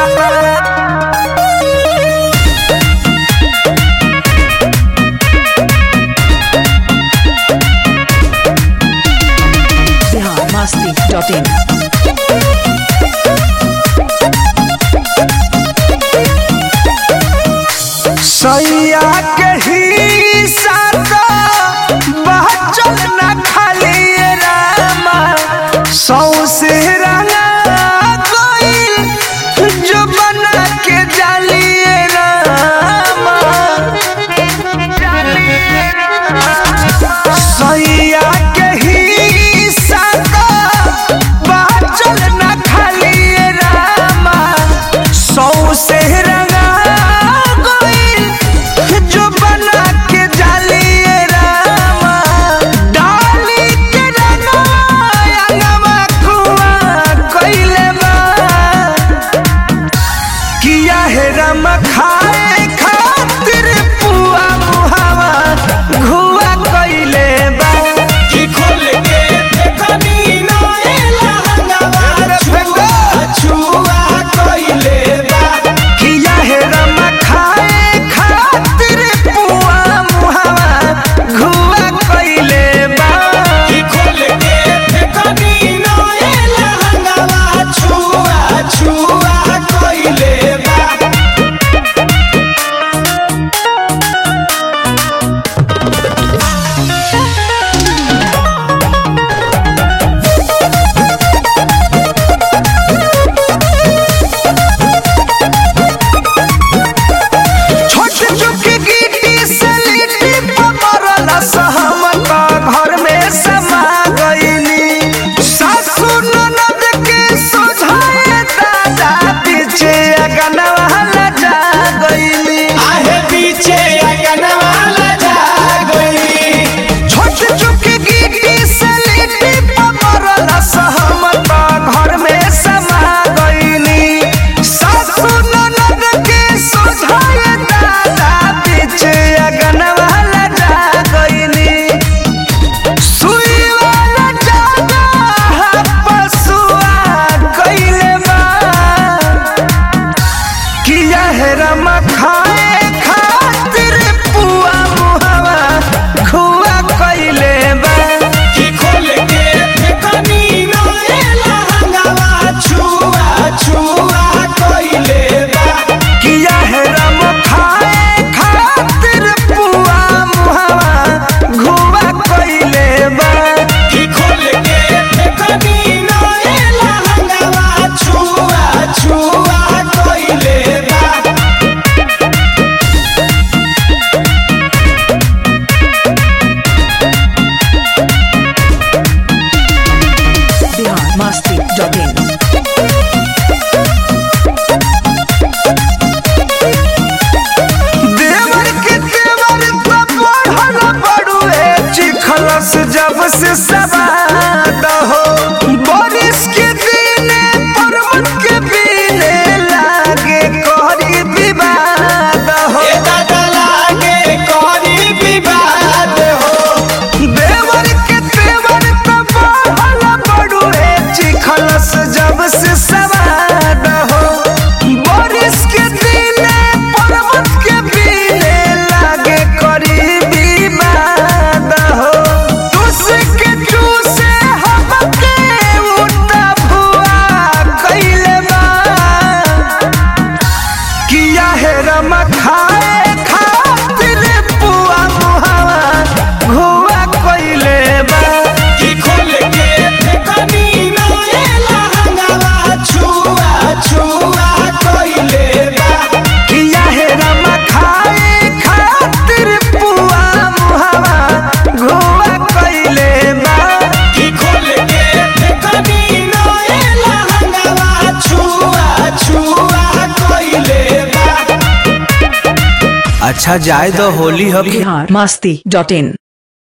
biharmasti.in सैया के ही साथ बहचल न खाली रामा सौ से रंगा कोई जो बना के जालिए रामा सैया के ही साथ बहचल न खाली रामा सौ से रंगा कोई जो बना के जालिए रामा डाली के रंगवा अंगवा कुआ कइले बा किया है रम खाए खातिर पुआ मुहावा घुआ कइले बा की खोल के देखनी नएला हंगामा छुआ छुआ कइले बा किया है रम खाए खातिर पुआ मुहावा घुआ कइले बा की खोल के देखनी नएला हंगामा छुआ छुआ कइले बा छोट चुकी गिट्टी से लिट्टी पमरल सहमत घर में समा गईली सासु ननद के सुझाए दादा पीछे अगनवा लजा गईली आहे पीछे अगनवा लजा गई छोट चुकी गिट्टी से लिट्टी पमरल सहमत घर में समा गईली सासु ननद के सुझाए दादा पीछे अगनवा लजा गईली सुई वाला जागा पसुआ कइले बा किया है रम खाए खातिर पुआ मुहावा खुआ कइले बा की खोल के देखनी नएला हंगामा छुआ छुआ कइले बा किया है रम खाए खातिर पुआ मुहावा घुआ कइले बा की खोल के देखनी नएला हंगामा छुआ छुआ कइले बा biharmasti.in देवर के देवर तो बढ़ल बड़ुए चिखलस जब से सवाद हो बारिश के दिने पर्वत के बीने लागे कोहरी विवाद हो ए दादा लागे करी विवाद हो देवर के देवर तो बढ़ल बड़ुए चिखलस जब से सवाद हो बारिश के दिने पर्वत के बीने लागे करी विवाद हो तुझके चूसे हमके उठा भुआ कइले बा किया है रम खाए खातिर पुआ मुहावा घुआ कइले बा की खोल के देखनी नएला हंगामा छुआ छुआ कइले बा किया है रम खाए खातिर पुआ मुहावा घुआ कइले बा की खोल के देखनी नएला हंगामा छुआ छुआ कइले बा अच्छा जाए तो होली हो biharmasti.in